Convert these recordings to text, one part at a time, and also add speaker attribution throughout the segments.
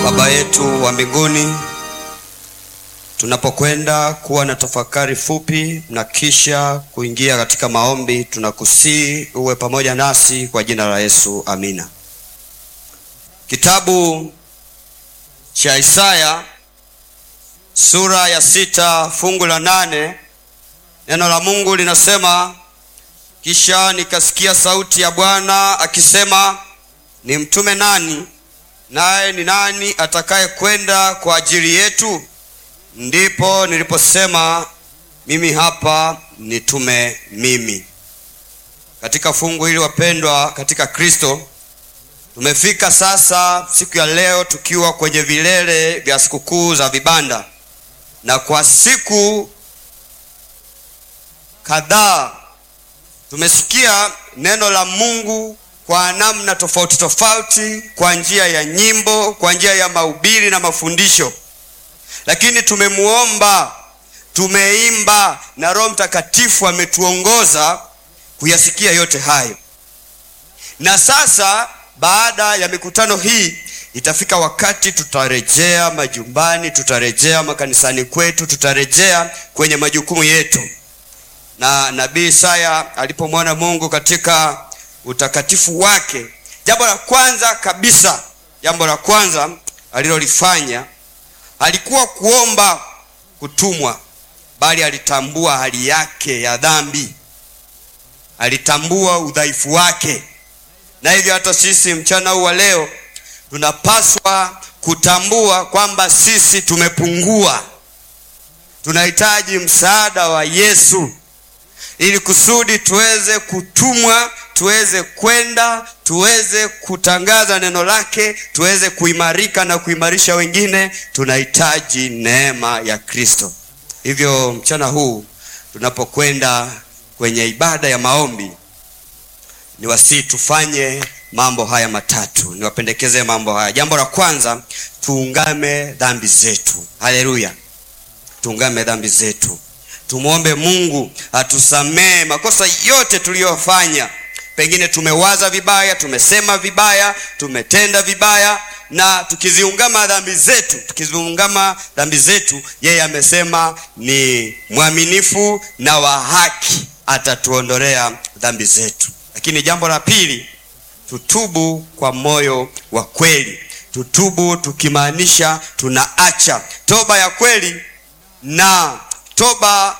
Speaker 1: Baba yetu wa mbinguni, tunapokwenda kuwa na tafakari fupi na kisha kuingia katika maombi, tunakusii uwe pamoja nasi kwa jina la Yesu, amina. Kitabu cha Isaya sura ya sita fungu la nane neno la Mungu linasema, kisha nikasikia sauti ya Bwana akisema, ni mtume nani naye ni nani atakaye kwenda kwa ajili yetu? Ndipo niliposema mimi hapa, nitume mimi. Katika fungu hili wapendwa katika Kristo, tumefika sasa siku ya leo tukiwa kwenye vilele vya sikukuu za vibanda, na kwa siku kadhaa tumesikia neno la Mungu kwa namna tofauti tofauti, kwa njia ya nyimbo, kwa njia ya mahubiri na mafundisho, lakini tumemuomba, tumeimba na Roho Mtakatifu ametuongoza kuyasikia yote hayo. Na sasa baada ya mikutano hii itafika wakati tutarejea majumbani, tutarejea makanisani kwetu, tutarejea kwenye majukumu yetu. Na nabii Isaya alipomwona Mungu katika utakatifu wake, jambo la kwanza kabisa, jambo la kwanza alilolifanya alikuwa kuomba kutumwa, bali alitambua hali yake ya dhambi, alitambua udhaifu wake. Na hivyo hata sisi mchana huu wa leo tunapaswa kutambua kwamba sisi tumepungua, tunahitaji msaada wa Yesu ili kusudi tuweze kutumwa tuweze kwenda tuweze kutangaza neno lake, tuweze kuimarika na kuimarisha wengine. Tunahitaji neema ya Kristo. Hivyo mchana huu tunapokwenda kwenye ibada ya maombi, ni wasii tufanye mambo haya matatu, niwapendekeze mambo haya. Jambo la kwanza, tuungame dhambi zetu. Haleluya, tuungame dhambi zetu, tumwombe Mungu atusamee makosa yote tuliyofanya pengine tumewaza vibaya, tumesema vibaya, tumetenda vibaya, na tukiziungama dhambi zetu, tukiziungama dhambi zetu, yeye amesema ni mwaminifu na wa haki, atatuondolea dhambi zetu. Lakini jambo la pili, tutubu kwa moyo wa kweli. Tutubu tukimaanisha tunaacha toba ya kweli na toba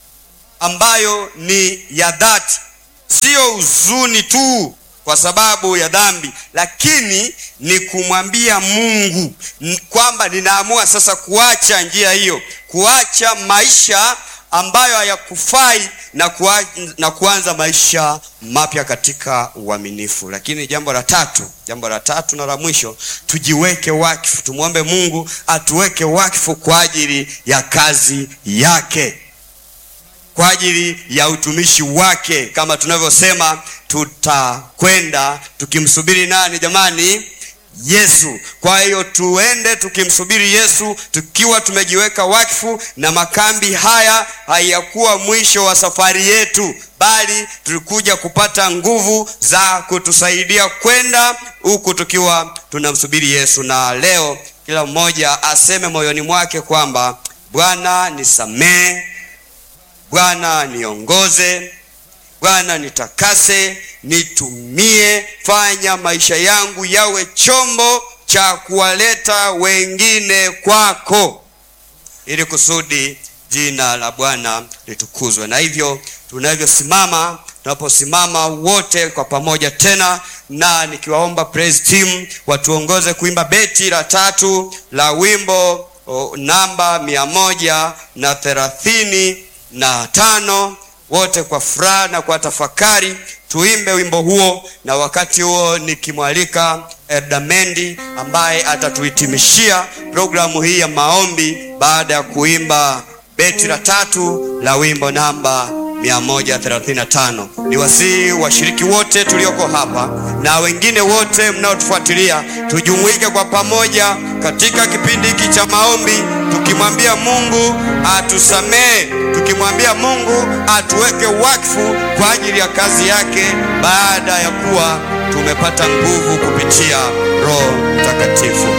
Speaker 1: ambayo ni ya dhati Sio huzuni tu kwa sababu ya dhambi, lakini ni kumwambia Mungu kwamba ninaamua sasa kuacha njia hiyo, kuacha maisha ambayo hayakufai na, kuwa, na kuanza maisha mapya katika uaminifu. Lakini jambo la tatu, jambo la tatu na la mwisho, tujiweke wakfu, tumwombe Mungu atuweke wakfu kwa ajili ya kazi yake kwa ajili ya utumishi wake, kama tunavyosema tutakwenda tukimsubiri nani jamani? Yesu. Kwa hiyo tuende tukimsubiri Yesu tukiwa tumejiweka wakfu, na makambi haya hayakuwa mwisho wa safari yetu, bali tulikuja kupata nguvu za kutusaidia kwenda huku tukiwa tunamsubiri Yesu. Na leo kila mmoja aseme moyoni mwake kwamba Bwana nisamee Bwana niongoze, Bwana nitakase, nitumie, fanya maisha yangu yawe chombo cha kuwaleta wengine kwako, ili kusudi jina la Bwana litukuzwe. Na hivyo tunavyosimama, tunaposimama wote kwa pamoja tena, na nikiwaomba praise team watuongoze kuimba beti la tatu la wimbo o, namba mia moja na thelathini na tano wote kwa furaha na kwa tafakari tuimbe wimbo huo, na wakati huo nikimwalika Erdamendi ambaye atatuhitimishia programu hii ya maombi baada ya kuimba beti la tatu la wimbo namba 135. Ni wasihi washiriki wote tulioko hapa na wengine wote mnaotufuatilia tujumuike kwa pamoja katika kipindi hiki cha maombi, tukimwambia Mungu atusamee, tukimwambia Mungu atuweke wakfu kwa ajili ya kazi yake, baada ya kuwa tumepata nguvu kupitia Roho Mtakatifu.